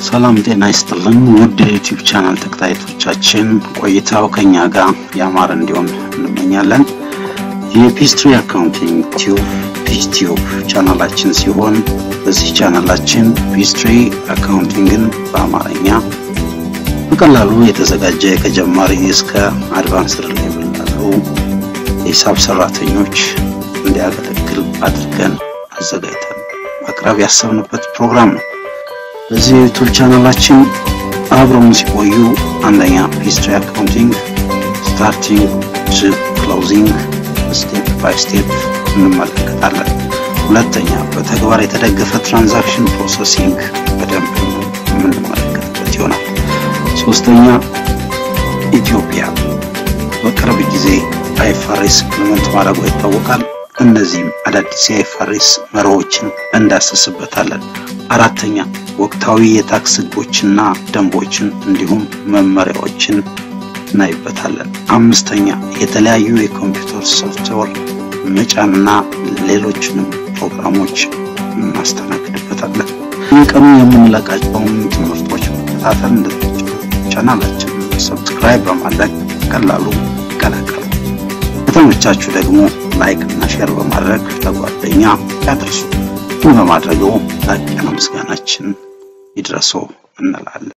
ሰላም ጤና ይስጥልን ውድ የዩቲዩብ ቻናል ተከታታዮቻችን ቆይታው ከኛ ጋር ያማረ እንዲሆን እንመኛለን። የፒስትሪ አካውንቲንግ ቲዩብ ፒስቲዩብ ቻናላችን ሲሆን በዚህ ቻናላችን ፒስትሪ አካውንቲንግን በአማርኛ በቀላሉ የተዘጋጀ ከጀማሪ እስከ አድቫንስድ ሌቭል ላሉ የሂሳብ ሰራተኞች እንዲያገለግል አድርገን አዘጋጅተን ማቅረብ ያሰብንበት ፕሮግራም ነው። በዚህ የዩቱብ ቻናላችን አብረውን ሲቆዩ አንደኛ ሂስትሪ አካውንቲንግ ስታርቲንግ ቱ ክሎዚንግ ስቴፕ ባይ ስቴፕ እንመለከታለን። ሁለተኛ በተግባር የተደገፈ ትራንዛክሽን ፕሮሰሲንግ በደንብ የምንመለከትበት ይሆናል። ሶስተኛ ኢትዮጵያ በቅርብ ጊዜ አይፋሬስ ኢምፕሊመንት ማድረጓ ይታወቃል። እነዚህም አዳዲስ የአይፋሬስ መርሆችን እንዳሰስበታለን። አራተኛ ወቅታዊ የታክስ ህጎችና ደንቦችን እንዲሁም መመሪያዎችን እናይበታለን። አምስተኛ የተለያዩ የኮምፒውተር ሶፍትዌር መጫንና ሌሎችንም ፕሮግራሞች እናስተናግድበታለን። የቀኑ የምንለቃቸውን ትምህርቶች መከታተል እንድትችሉ ቻናላችንን ሰብስክራይብ በማድረግ ቀላሉ ይቀላቀሉ። ከተመቻችሁ ደግሞ ላይክ እና ሼር በማድረግ ለጓደኛ ያድርሱ። ይህን በማድረገው ላቅ ያለ ምስጋናችን ይድረሰው እንላለን።